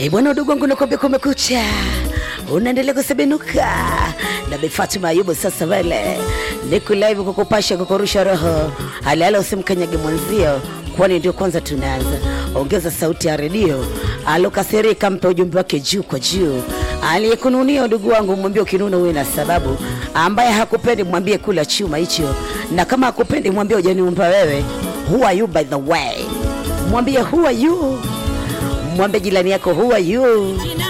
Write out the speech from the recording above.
Eh, bwana udugu wangu nakwambia kumekucha, unaendelea kusebenuka na Bi Fatuma Ayubu. Sasa vile niko live kukupasha, kukurusha roho halala, usimkanyage mwenzio, kwani ndio kwanza tunaanza. Ongeza sauti ya redio, alokasirika mpe ujumbe wake juu kwa juu. Aliyekununia udugu wangu, mwambie ukinuna uwe na sababu. Ambaye hakupendi mwambie kula chuma hicho, na kama hakupendi mwambie hujaniumba wewe. Who are you by the way? Mwambie who are you mwambie jirani yako who are you